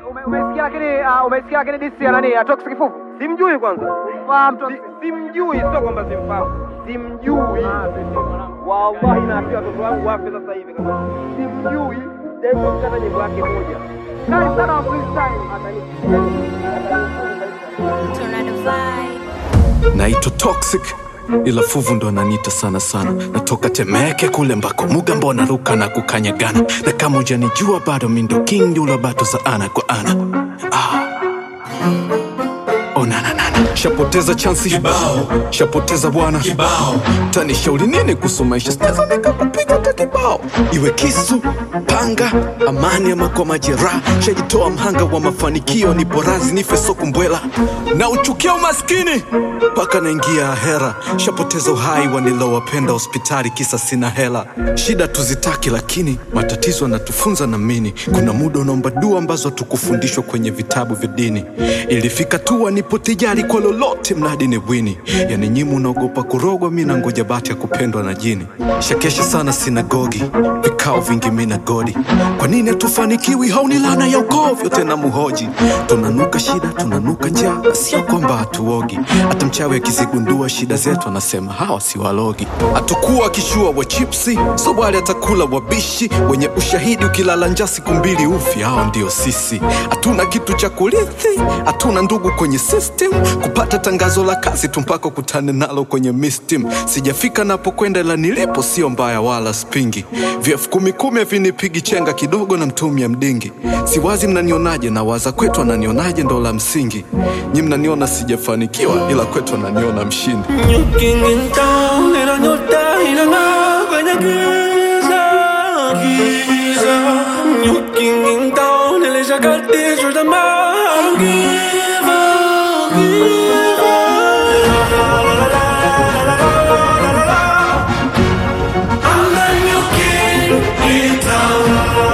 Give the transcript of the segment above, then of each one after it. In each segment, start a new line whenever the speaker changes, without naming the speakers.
ume- umesikia lakini ah, umesikia lakini disi ya nani? ya Toxic Fufu.
Simjui kwanza.
Fahamu tu.
Si- Simjui, sio kwamba simfahamu. Simjui. Wallahi naambia watoto wangu wafe sasa hivi kama simjui. Japo kukata nyimbo yake moja.
Kali sana wa freestyle.
Tornado vibe.
naitwa toxic ila fuvu ndo ananiita sana sana natoka temeke kule mbako mugambo naruka na kukanyagana na kama ujanijua bado mindo king yula bato za ana kwa ana ah. onananana shapoteza chansi kibao shapoteza bwana kibao tanishauri nini kuhusu maisha sinaweza nikakupiga hata kibao iwe kisu panga amani ama kwa majeraha shajitoa mhanga wa mafanikio ni porazi nife sokumbwela na uchukia umaskini mpaka naingia hera shapoteza uhai wanilowapenda hospitali kisa sina hela shida tuzitaki lakini matatizo yanatufunza na mini kuna muda unaomba dua ambazo hatukufundishwa kwenye vitabu vya dini ilifika tu nipo tijari kwa lolote mradi ni wini yani nyimu unaogopa kurogwa mi nangoja bati ya kupendwa na jini shakesha sana sinagogi vikao vingi mi na godi kwa nini hatufanikiwi hauni lana ya ukovyo tena muhoji tunanuka shida tunanuka njaa na sio kwamba hatuogi hata mchawi akizigundua shida zetu anasema hawa si walogi hatukuwa akishua wa chipsi sobwali atakula wabishi wenye ushahidi ukilala njaa siku mbili ufi hao ndio sisi hatuna kitu cha kurithi hatuna ndugu kwenye system kupata tangazo la kazi tu mpaka kutane nalo kwenye mistim sijafika napokwenda la nilipo sio mbaya wala spingi vyefu kumi kumi vinipigi chenga kidogo na mtumia mdingi siwazi mnanionaje na waza kwetu ananionaje ndo la msingi nyi mnaniona sijafanikiwa ila kwetu ananiona mshindi
Looking in town and I know that na kwenye giza giza Looking in town nilishakati shorta ma I don't give up, give up I'm the new king in town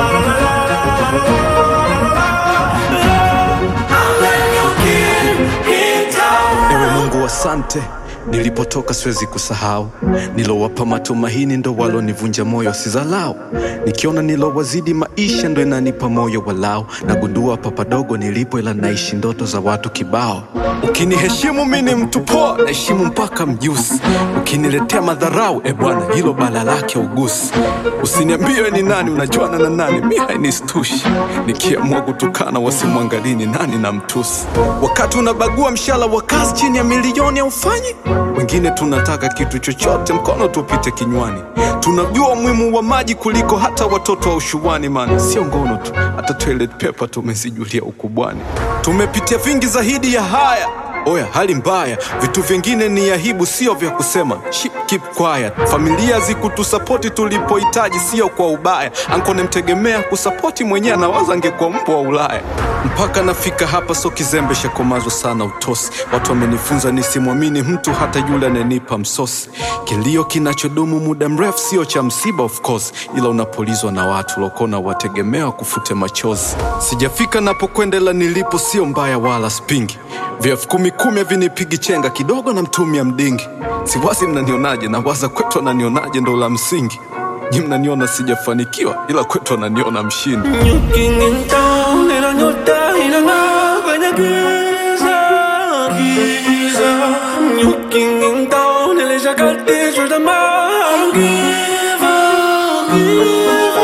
I'm the new king in town
ewe mungu asante nilipotoka siwezi kusahau nilowapa matumaini ndo walonivunja moyo sizalau nikiona nilowazidi maisha ndo inanipa moyo walau nagundua papadogo nilipo ila naishi ndoto za watu kibao ukiniheshimu mi ni mtu poa naheshimu mpaka mjusi ukiniletea madharau e bwana hilo bala lake ugusi usiniambie ni nani unajuana na nani mi hainistushi nikiamua kutukana wasimwangalini nani na mtusi wakati unabagua mshala wa kazi chini ya milioni aufanyi wengine tunataka kitu chochote mkono tupite kinywani tunajua umuhimu wa maji kuliko hata watoto wa ushuani man sio ngono tu hata toilet paper tumezijulia ukubwani tumepitia vingi zaidi ya haya oya hali mbaya vitu vingine ni aibu sio vya kusema Ship, keep quiet familia zikutusapoti tulipohitaji sio kwa ubaya anko nemtegemea kusapoti mwenyewe anawaza angekuwa mbwa wa ulaya mpaka nafika hapa so kizembe shakomazwa sana utosi watu wamenifunza nisimwamini mtu hata yule ananipa msosi kilio kinachodumu muda mrefu sio cha msiba of course ila unapolizwa na watu lokona wategemea kufute machozi sijafika napokwenda ila nilipo sio mbaya wala spingi vyefu kumi kumi vinipigi chenga kidogo na mtumia mdingi siwazi mnanionaje na waza kwetu ananionaje ndo la msingi nyi mnaniona sijafanikiwa ila kwetu ananiona mshindi
Looking in town and I know that inang'aa kwenye giza giza Looking in town nilishakatishwa tamaa I don't give up, give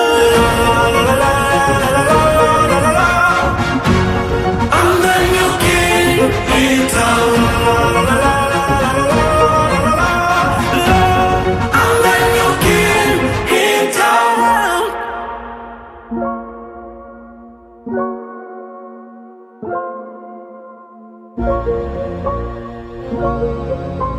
up I'm the new king in town I'm the new king in town
Thank